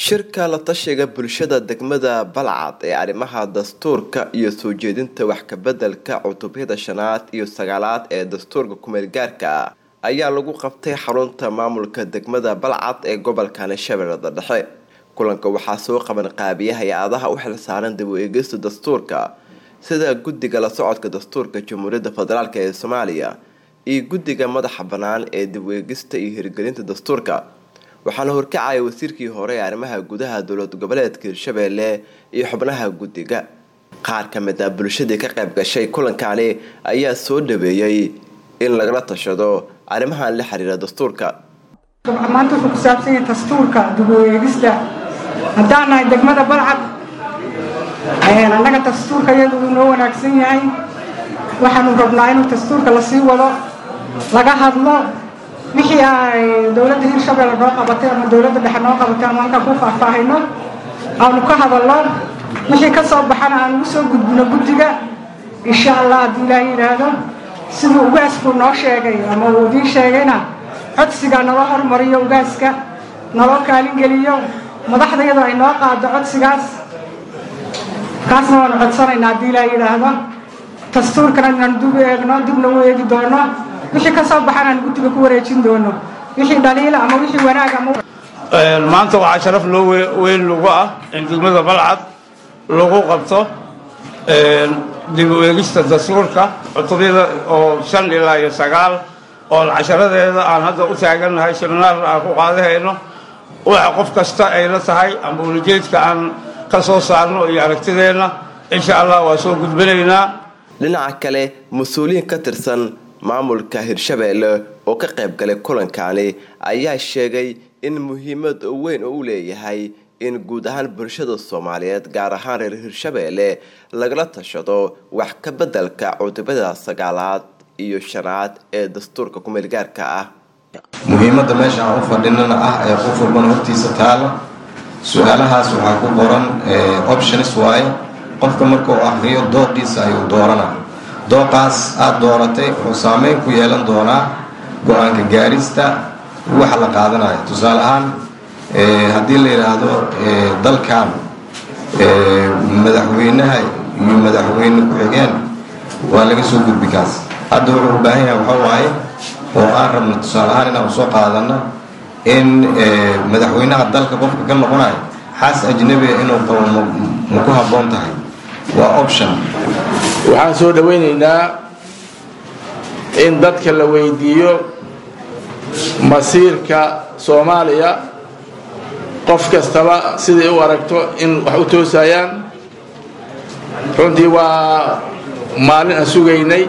shirka la tashiga bulshada degmada balcad ee arrimaha dastuurka iyo soo jeedinta wax kabeddelka cutubyada shanaad iyo sagaalaad ee dastuurka kumeel gaarka ah ayaa lagu qabtay xarunta maamulka degmada balcad ee gobolkani shabeellada dhexe kulanka waxaa soo qaban qaabiya hay-adaha u xilsaaran dib u eegista dastuurka sida guddiga la socodka dastuurka jamhuuriyadda federaalk ee soomaaliya iyo guddiga madaxa bannaan ee dib u eegista iyo hirgelinta dastuurka waxaana horkacaya wasiirkii hore ee arrimaha gudaha dowlad goboleedka hirshabeelle iyo xubnaha guddiga qaar ka mid a bulshadii ka qayb gashay kulankani ayaa soo dhaweeyey in lagala tashado arrimahan la xiriira dastuurka maanta wuxuu ku saabsan yahay dastuurka dib u eegista haddaan nahay degmada balcad annaga dastuurka iyadu wuu noo wanaagsan yahay waxaanu rabnaa inuu dastuurka lasii wado laga hadlo wixii ay dowladda hirshabeelle noo qabatay ama dowladda dhexe noo qabatay ama halkaan ku faahfaahino aanu ka hadalno wixii ka soo baxana aan ugu soo gudbino guddiga insha allah haddii ilaaha yidhaahdo siduu ugaasku noo sheegay ama uu idiin sheegayna codsiga naloo hormariyo ugaaska naloo kaalin geliyo madaxda iyadoo ay noo qaado codsigaas kaasna waanu codsanaynaa haddii ilaaha yidhaahdo dastuurkana inaan dib eegno dibna u eegi doono wixii ka soo baxan aan guddiga ku wareejin doono wixii dhaliila ama wixii wanaag ama maanta waxaa sharaf loo weyn lagu ah in degmada balcad lagu qabto dib u eegista dastuurka cutubyada oo shan ilaa iyo sagaal oo casharadeeda aan hadda u taagannahay seminaar aan ku qaadahayno waxa qof kasta ay la tahay ama ulajeedka aan ka soo saarno iyo aragtideenna insha allah waa soo gudbinaynaa dhinaca kale mas-uuliyiin ka tirsan maamulka hirshabeelle oo ka qayb galay kulankani ayaa sheegay in muhiimad weyn uu leeyahay in guud ahaan bulshada soomaaliyeed gaar ahaan reer hirshabeelle lagala tashado wax ka beddelka cutubada sagaalaad iyo shanaad ee dastuurka kumeelgaarka ah muhiimadda meesha aan u fadhinana ah ee qof walbana hortiisa taalo su-aalahaas waxaa ku qoran options waaye qofka marka uu akriyo dooqiisa ayuu doorana dooqaas aada dooratay wuxuu saameyn ku yeelan doonaa go-aanka gaarista waxa la qaadanayo tusaale ahaan haddii la yidhaahdo dalkan madaxweynaha iyo madaxweyne ku-xigeen waa laga soo gudbi kaas hadda wuxuu u baahan yahay waxa waaye oo aan rabno tusaale ahaan inaan usoo qaadano in madaxweynaha dalka qofka ka noqonayo xaas ajnabiga inuu qabo ma ku habboon tahay waa option waxaan soo dhawaynaynaa in dadka la weydiiyo masiirka soomaaliya qof kastaba siday u aragto in wax u toosayaan runtii waa maalin aan sugaynay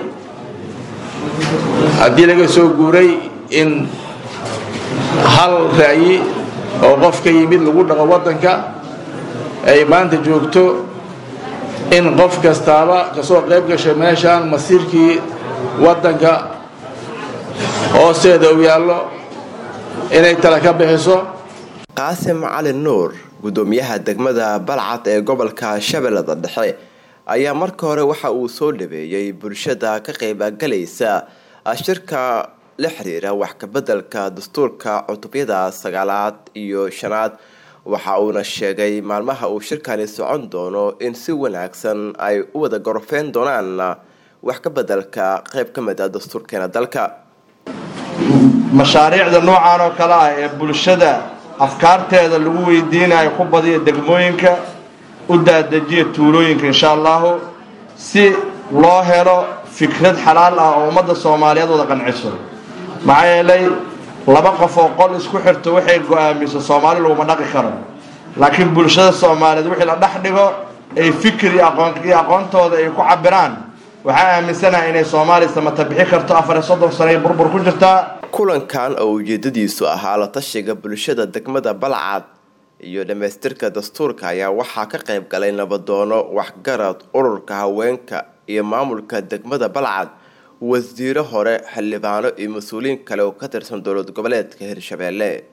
haddii laga soo guuray in hal ra'yi oo qof ka yimid lagu dhaqo waddanka ay maanta joogto in qof kastaaba kasoo qayb gashay meeshaan masiirkii waddanka hoosteeda u yaallo inay tala ka bixiso qaasim cali nuur guddoomiyaha degmada balcad ee gobolka shabeellada dhexe ayaa marka hore waxa uu soo dhaweeyey bulshada ka qaybgalaysa shirka la xiriira wax kabeddelka dastuurka cutubyada sagaalaad iyo shanaad waxa uuna sheegay maalmaha uu shirkani socon doono in si wanaagsan ay u wada gorofeyn doonaan wax ka beddelka qayb ka mid a dastuurkeena dalka mashaariicda noocaan oo kale ah ee bulshada afkaarteeda lagu weydiinayo ku badiya degmooyinka u daadajiya tuulooyinka insha allahu si loo helo fikrad xalaal ah oo ummadda soomaaliyeed wada qanciso maxaa yeelay laba qof oo qol isku xirto waxay go-aamiso soomaali laguma dhaqi karo laakiin bulshada soomaaliyeed wixii la dhex dhigo ay fikir iyo aqoontooda ay ku cabiraan waxaa aaminsanaha inay soomaaliya samata bixi karto afar iyo soddon sano ay burbur ku jirtaa kulankan oo ujeedadiisu ahaa la tashiga bulshada degmada balcad iyo dhammaystirka dastuurka ayaa waxaa ka qayb galay nabadoono waxgarad ururka haweenka iyo maamulka degmada balcad wasiiro hore xildhibaano iyo mas-uuliyiin kale oo ka tirsan dowlad goboleedka hirshabeelle